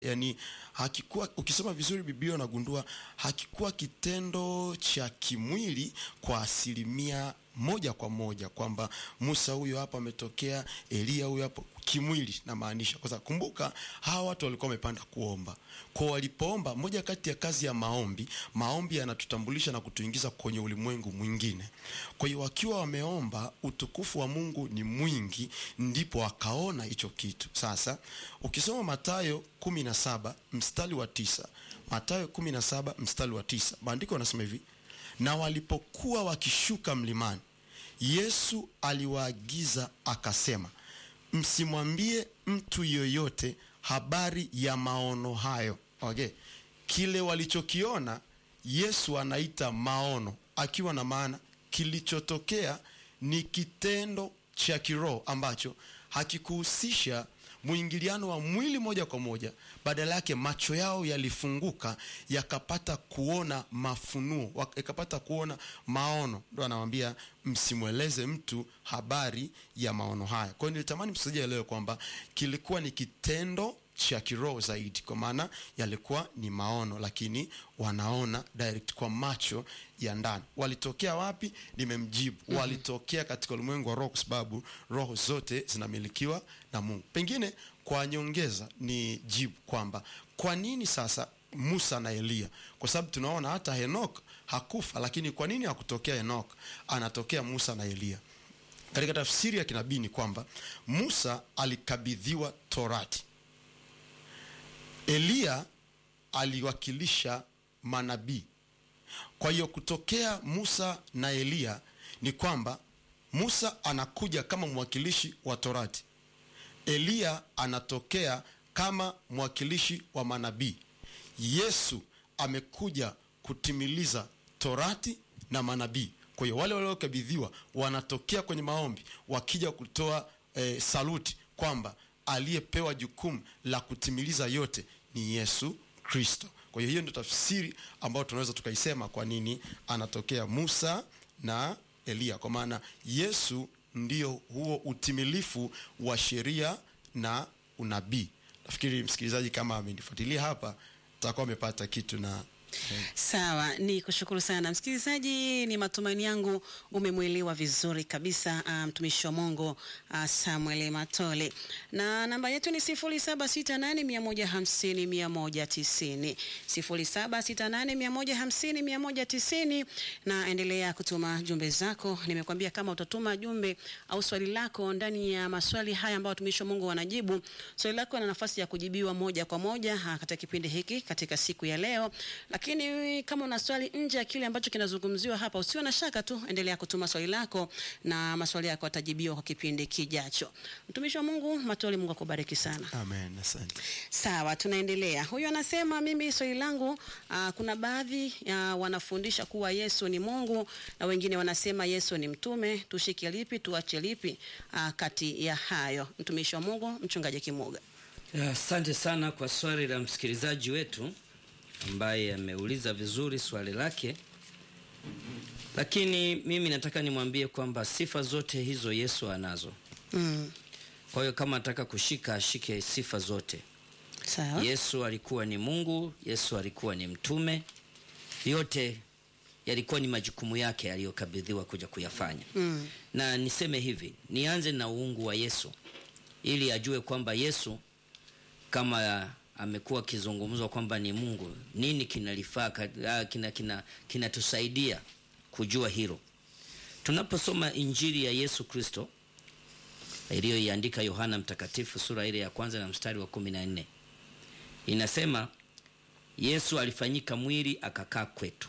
yani hakikuwa ukisoma vizuri biblia unagundua hakikuwa kitendo cha kimwili kwa asilimia moja kwa moja kwamba musa huyo hapa ametokea eliya huyo hapo kimwili namaanisha kwa sababu kumbuka hawa watu walikuwa wamepanda kuomba kwa walipoomba moja kati ya kazi ya maombi maombi yanatutambulisha na kutuingiza kwenye ulimwengu mwingine kwa hiyo wakiwa wameomba utukufu wa mungu ni mwingi ndipo wakaona hicho kitu sasa ukisoma matayo 17 mstari wa tisa matayo 17 mstari wa tisa maandiko anasema hivi na walipokuwa wakishuka mlimani yesu aliwaagiza akasema msimwambie mtu yoyote habari ya maono hayo okay. kile walichokiona yesu anaita maono akiwa na maana kilichotokea ni kitendo cha kiroho ambacho hakikuhusisha mwingiliano wa mwili moja kwa moja badala yake macho yao yalifunguka yakapata kuona mafunuo yakapata kuona maono ndo anawambia msimweleze mtu habari ya maono haya kwa hiyo nilitamani msikilizaji aelewe kwamba kilikuwa ni kitendo cha kiroho zaidi kwa maana yalikuwa ni maono lakini wanaona direct kwa macho ya ndani walitokea wapi nimemjibu mm-hmm. walitokea katika ulimwengu wa roho kwa sababu roho zote zinamilikiwa na mungu pengine kwa nyongeza ni jibu kwamba kwa nini sasa musa na eliya kwa sababu tunaona hata henok hakufa lakini kwa nini hakutokea henok anatokea musa na eliya katika tafsiri ya kinabii ni kwamba musa alikabidhiwa torati eliya aliwakilisha manabii kwa hiyo kutokea musa na eliya ni kwamba musa anakuja kama mwakilishi wa torati eliya anatokea kama mwakilishi wa manabii yesu amekuja kutimiliza torati na manabii kwa hiyo wale waliokabidhiwa wanatokea kwenye maombi wakija kutoa e, saluti kwamba aliyepewa jukumu la kutimiliza yote ni yesu kristo kwa hiyo hiyo ndio tafsiri ambayo tunaweza tukaisema kwa nini anatokea musa na eliya kwa maana yesu ndio huo utimilifu wa sheria na unabii nafikiri msikilizaji kama amenifuatilia hapa takuwa amepata kitu na sawa ni kushukuru sana msikilizaji ni matumaini yangu umemwelewa vizuri kabisa mtumishi um, wa mungu uh, samuel matole na namba yetu ni 768150190 768150190 na endelea kutuma jumbe zako nimekwambia kama utatuma jumbe au swali lako ndani ya maswali haya ambayo watumishi wa mungu wanajibu swali lako na nafasi ya kujibiwa moja kwa moja katika kipindi hiki katika siku ya leo lakini kama una swali nje ya kile ambacho kinazungumziwa hapa usiwe na shaka tu endelea kutuma swali lako na maswali yako yatajibiwa kwa kipindi kijacho mtumishi wa mungu matoli mungu akubariki sana amen asante sawa tunaendelea huyu anasema mimi swali langu uh, kuna baadhi uh, wanafundisha kuwa yesu ni mungu na wengine wanasema yesu ni mtume tushike lipi tuache lipi uh, kati ya hayo mtumishi wa mungu mchungaji kimuga asante sana kwa swali la msikilizaji wetu ambaye ameuliza vizuri swali lake lakini mimi nataka nimwambie kwamba sifa zote hizo yesu anazo mm. kwa hiyo kama nataka kushika ashike sifa zote sawa yesu alikuwa ni mungu yesu alikuwa ni mtume yote yalikuwa ni majukumu yake aliyokabidhiwa kuja kuyafanya mm. na niseme hivi nianze na uungu wa yesu ili ajue kwamba yesu kama amekuwa akizungumzwa kwamba ni mungu nini kinalifaa kinatusaidia kina, kina, kina kujua hilo tunaposoma injili ya yesu kristo iliyoiandika yohana mtakatifu sura ile ya kwanza na mstari wa kumi na nne inasema yesu alifanyika mwili akakaa kwetu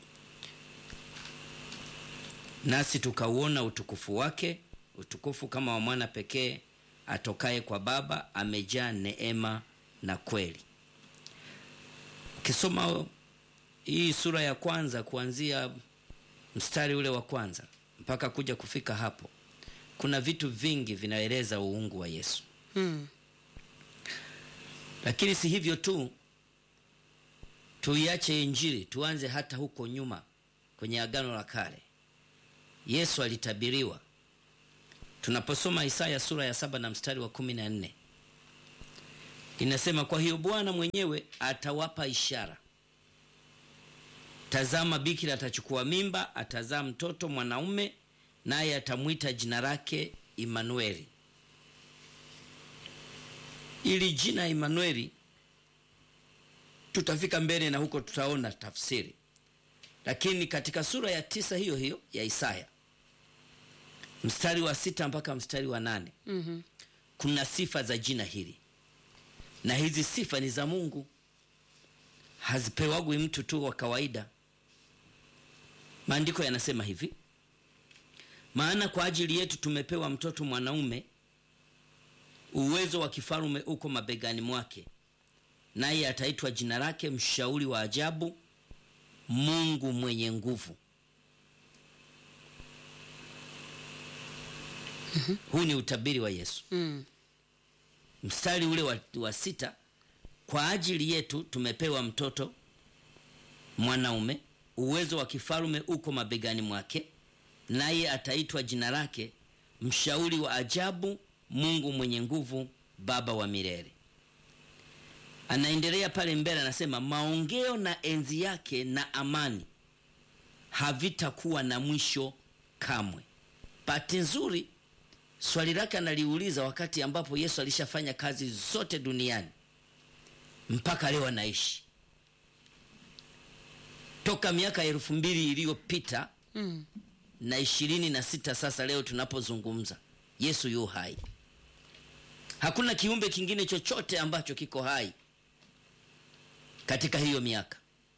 nasi tukauona utukufu wake utukufu kama wa mwana pekee atokaye kwa baba amejaa neema na kweli ukisoma hii sura ya kwanza kuanzia mstari ule wa kwanza mpaka kuja kufika hapo kuna vitu vingi vinaeleza uungu wa yesu mm. lakini si hivyo tu tuiache injili tuanze hata huko nyuma kwenye agano la kale yesu alitabiriwa tunaposoma isaya sura ya saba na mstari wa kumi na nne inasema kwa hiyo bwana mwenyewe atawapa ishara tazama bikira atachukua mimba atazaa mtoto mwanaume naye atamwita jina lake imanueli ili jina imanueli tutafika mbele na huko tutaona tafsiri lakini katika sura ya tisa hiyo hiyo ya isaya mstari wa sita mpaka mstari wa nane Mhm. kuna sifa za jina hili na hizi sifa ni za mungu hazipewagwi mtu tu wa kawaida maandiko yanasema hivi maana kwa ajili yetu tumepewa mtoto mwanaume uwezo wa kifalume uko mabegani mwake naye ataitwa jina lake mshauri wa ajabu mungu mwenye nguvu huu ni utabiri wa yesu Mm. mstari ule wa, wa sita kwa ajili yetu tumepewa mtoto mwanaume uwezo wa kifalume uko mabegani mwake naye ataitwa jina lake mshauri wa ajabu mungu mwenye nguvu baba wa milele anaendelea pale mbele anasema maongeo na enzi yake na amani havitakuwa na mwisho kamwe bahati nzuri swali lake analiuliza wakati ambapo yesu alishafanya kazi zote duniani mpaka leo anaishi toka miaka elfu mbili iliyopita Mm. na ishirini na sita sasa leo tunapozungumza yesu yu hai hakuna kiumbe kingine chochote ambacho kiko hai katika hiyo miaka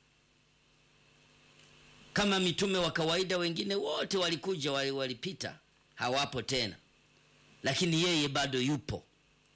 kama mitume wa kawaida wengine wote walikuja wali- walipita hawapo tena lakini yeye bado yupo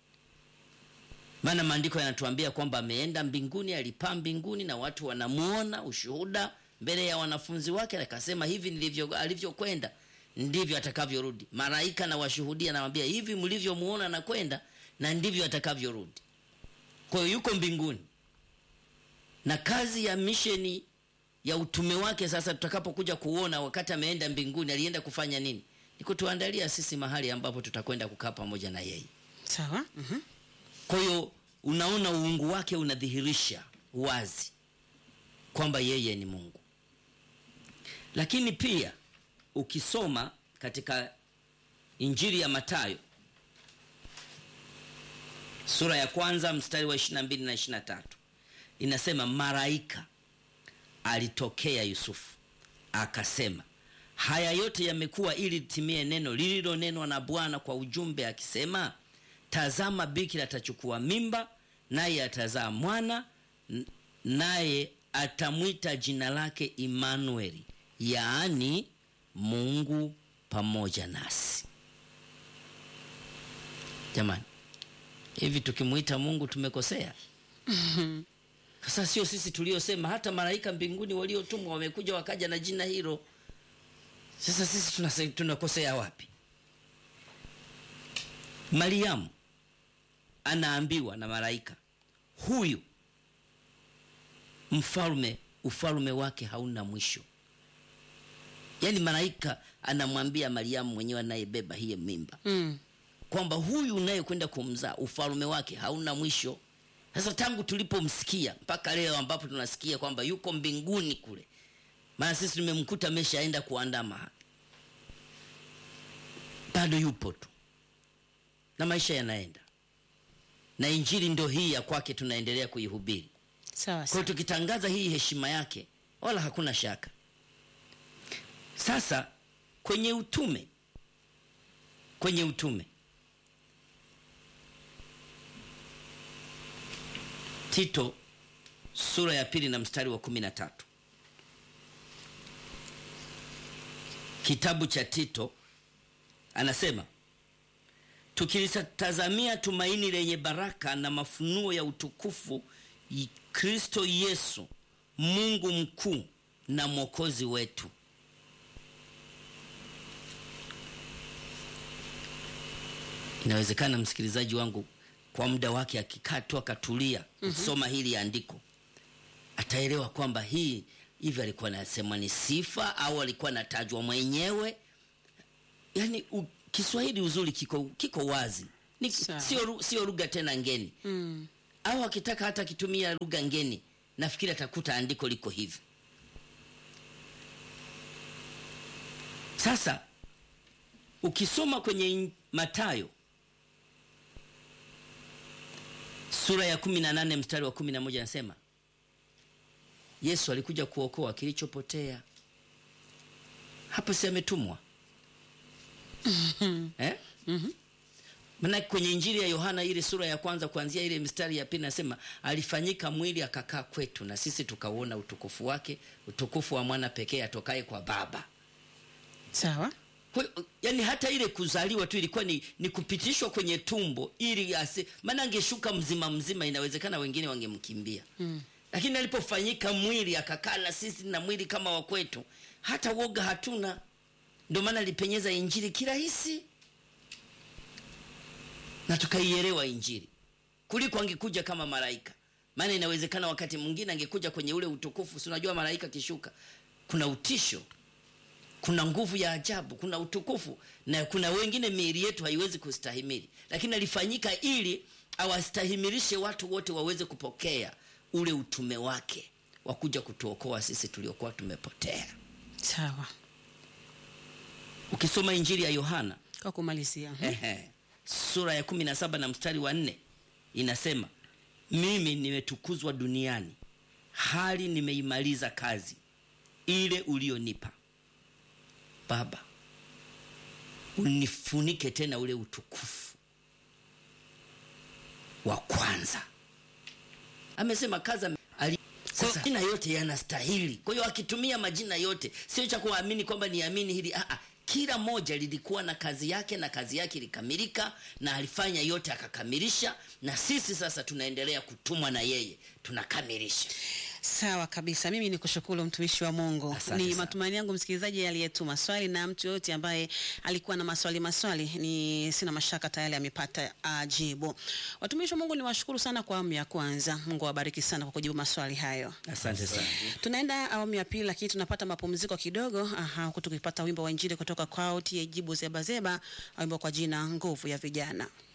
maana maandiko yanatuambia kwamba ameenda mbinguni alipaa mbinguni na watu wanamuona ushuhuda mbele ya wanafunzi wake akasema hivi nilivyo alivyokwenda ndivyo atakavyorudi malaika na washuhudia nawambia hivi mlivyomuona na kwenda na ndivyo atakavyorudi kwa hiyo yuko mbinguni na kazi ya misheni ya utume wake sasa tutakapokuja kuona wakati ameenda mbinguni alienda kufanya nini ni kutuandalia sisi mahali ambapo tutakwenda kukaa pamoja na yeye Sawa. Mhm. kwa hiyo unaona uungu wake unadhihirisha wazi kwamba yeye ni mungu lakini pia ukisoma katika injili ya matayo sura ya kwanza mstari wa 22 na 23 inasema malaika alitokea yusufu akasema haya yote yamekuwa ili litimie neno lililonenwa na bwana kwa ujumbe akisema tazama bikira atachukua mimba naye atazaa mwana n- naye atamwita jina lake imanueli yaani mungu pamoja nasi jamani hivi tukimwita mungu tumekosea sasa sio sisi tuliosema hata malaika mbinguni waliotumwa wamekuja wakaja na jina hilo sasa sisi tunase- tunakosea wapi mariamu anaambiwa na malaika huyu mfalme ufalme wake hauna mwisho yaani malaika anamwambia mariamu mwenyewe anayebeba hiye mimba Mm. kwamba huyu unayekwenda kumzaa ufalme wake hauna mwisho sasa tangu tulipomsikia mpaka leo ambapo tunasikia kwamba yuko mbinguni kule maana sisi tumemkuta ameshaenda kuandaa mahali bado yupo tu na maisha yanaenda na injili ndo hii ya kwake tunaendelea kuihubiri Sawa kwa sawa. hiyo tukitangaza hii heshima yake wala hakuna shaka sasa kwenye utume kwenye utume tito sura ya pili na mstari wa kumi na tatu kitabu cha tito anasema tukilitazamia tumaini lenye baraka na mafunuo ya utukufu i- kristo yesu mungu mkuu na mwokozi wetu inawezekana msikilizaji wangu kwa muda wake akikaa tu akatulia kusoma hili andiko ataelewa kwamba hii hivi alikuwa anasema ni sifa au alikuwa anatajwa mwenyewe yaani u, kiswahili uzuri kiko, kiko wazi Ni- Sawa. sio ru- sio lugha tena ngeni Mm. au akitaka hata akitumia lugha ngeni nafikiri atakuta andiko liko hivi sasa ukisoma kwenye in- matayo sura ya 18 mstari wa 11 anasema yesu alikuja kuokoa kilichopotea hapo si ametumwa eh? maana kwenye injili ya yohana ile sura ya kwanza kuanzia ile mstari ya pili nasema alifanyika mwili akakaa kwetu na sisi tukauona utukufu wake utukufu wa mwana pekee atokaye kwa baba sawa kwa hiyo, yani hata ile kuzaliwa tu ilikuwa ni, ni kupitishwa kwenye tumbo ili asi maana angeshuka mzima mzima inawezekana wengine wangemkimbia mm. lakini alipofanyika mwili akakaa na sisi na mwili kama wa kwetu hata woga hatuna ndio maana alipenyeza injili kirahisi na tukaielewa injili kuliko angekuja kama malaika maana inawezekana wakati mwingine angekuja kwenye ule utukufu si unajua malaika akishuka kuna utisho kuna nguvu ya ajabu kuna utukufu na kuna wengine miili yetu haiwezi kustahimili lakini alifanyika ili awastahimilishe watu wote waweze kupokea ule utume wake wa kuja kutuokoa sisi tuliokuwa tumepotea sawa ukisoma injili ya yohana kwa kumalizia hmm? Ehe. sura ya kumi na saba na mstari wa nne inasema mimi nimetukuzwa duniani hali nimeimaliza kazi ile ulionipa baba unifunike tena ule utukufu wa kwanza amesema kazi ame- ali- sasa majina yote yanastahili kwa hiyo akitumia majina yote sio cha kuamini kwamba niamini hili Aa, kila moja lilikuwa na kazi yake na kazi yake ilikamilika na alifanya yote akakamilisha na sisi sasa tunaendelea kutumwa na yeye tunakamilisha sawa kabisa mimi ni kushukuru mtumishi wa mungu Asante ni sana. matumaini yangu msikilizaji aliyetuma swali na mtu yoyote ambaye alikuwa na maswali maswali ni sina mashaka tayari amepata uh, jibu watumishi wa mungu ni washukuru sana kwa awamu ya kwanza mungu awabariki sana kwa kujibu maswali hayo asante sana tunaenda awamu ya pili lakini tunapata mapumziko kidogo aha, huku tukipata wimbo wa injili kutoka kwao tie jibu zebazeba wimbo kwa jina nguvu ya vijana